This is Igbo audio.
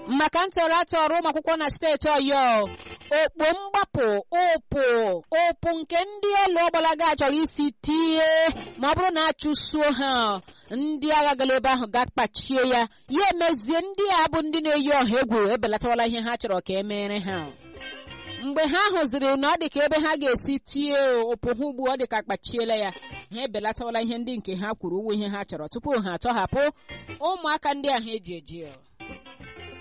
maka ntọrọ atọrọ ụmụ akwụkwọ na steeti ọyọ okpo mgbapụ ụpụ ụpụ nke ndị elu ọgbalaga chọrọ isi tie ma ọ bụrụ na achụsuo ha ndị agha gara ebe ahụ ga-akpachie ya ya emezie ndị a bụ ndị na-eyi ọha egwu ebelatawala ihe ha chọrọ ka e mere ha mgbe ha hụziri na ọ dị ka ebe ha ga-esi tie ụpụ ha ugbu ọ dị ka akpachiela ya ha ebelatawala ihe ndị nke ha kwuru uwe ihe ha chọrọ tupu ha atọhapụ ụmụaka ndị ahụ eji eji